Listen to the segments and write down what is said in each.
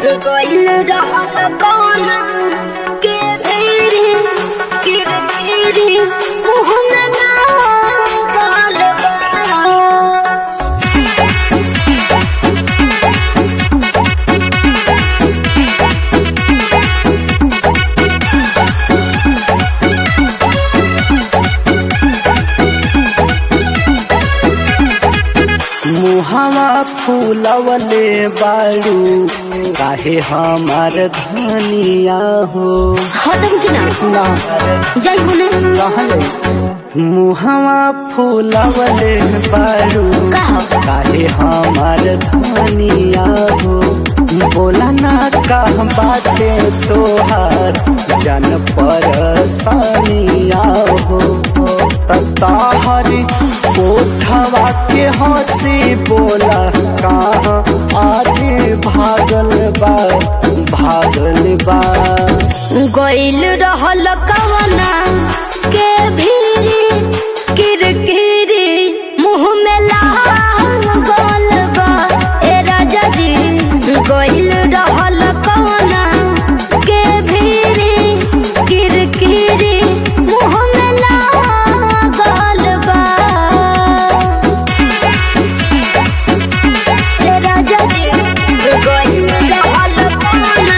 गइल रहल कौन के भेरी के भेरी मुँह में लागल बा मुहवा फूलवले बाड़ू काहे हमार धनिया हो खत्म की ना ना जय होने कहले मुहवा फूलवले बाड़ू का हो? काहे हमार धनिया हो बोला ना का बाटे तोहार जन पर सनिया हो ताहरी कोठवा के हंसी बोला कहाँ आज भागल बा भागल बा गइल रहल कवना के भीरी किरकिरी मुँह में लागल बा ए राजा जी गइल रहल कवना के भीरी किरकिरी मुँह में लागल बा ए राजा जी गइल रहल कवना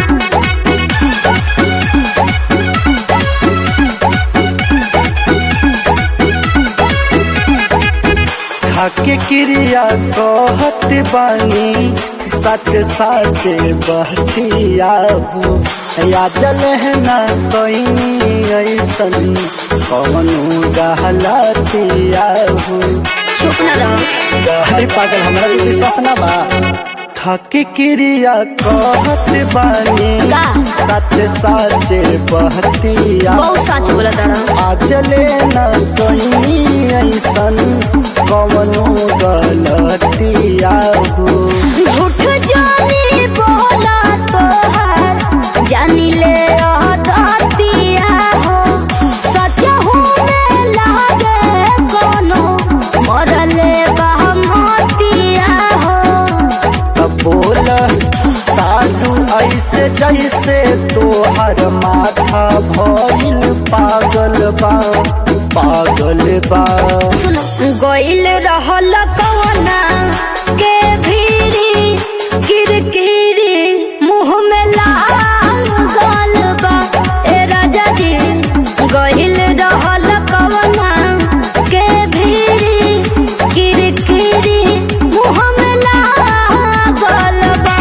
खाके क्रिया कहत बानी सच सच बहतिया हो या जल है ना कहीं ऐसन कौनो गहलतिया हो चुप न रहो अरे पागल हमरा भी विश्वास ना बा खाके क्रिया कहत बानी का? सच सच बहतिया बहुत सच बोला तारा आजले न कहीं ऐसन कवनो गलतिया हो झूठ जानी बोला तोहर जानी ले अदतिया हो सच होने लागे कोनो मरले बहमतिया हो तब बोल तालू ऐसे जैसे तोहर माथा भइल पागल बा पागल बा सुनो गइल रहल कवना के भीरी किरकिरी मुँह में लागल बा ए राजा जी गइल रहल कवना के भीरी किरकिरी मुँह में लागल बा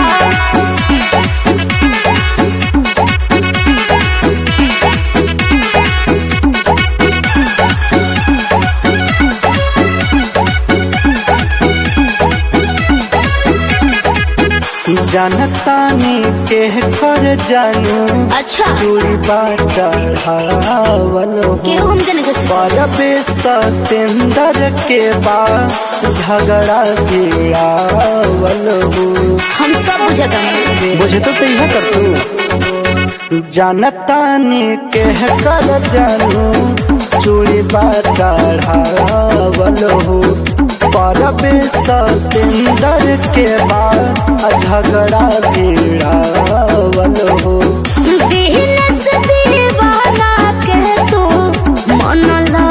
जनतानी के कर जानू अच्छा चूड़ी बा चढ़ावल हो केहू हम जने के परबे सतेंदर के बा झगड़ा गिरावल हो हम सब बुझत हन बुझे तो तैया कर तू जनतानी के कर जानू चूड़ी बा चढ़ावल हो परबे सतेंदर के बा झगड़ा गिरावल हो दिहनस दीवाना के तू मन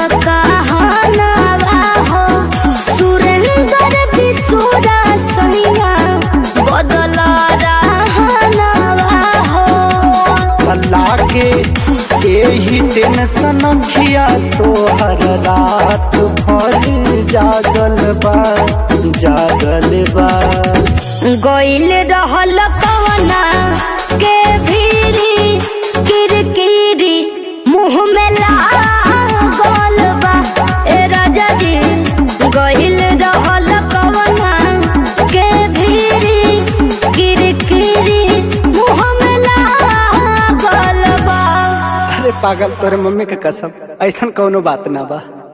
कहानवा हो सुरेंद्र बिसुरा सैया बदल रहनवा हो अल्लाह के यही टेंशन खिया तोहर रात भर जागल बा जागल बा गइल रहल कवना के भीरी किरकिरी मुँह में लागल बा ए राजा जी गइल रहल कवना के भीरी किरकिरी मुँह में लागल बा अरे पागल तोरे मम्मी के कसम ऐसन कौनो बात ना बा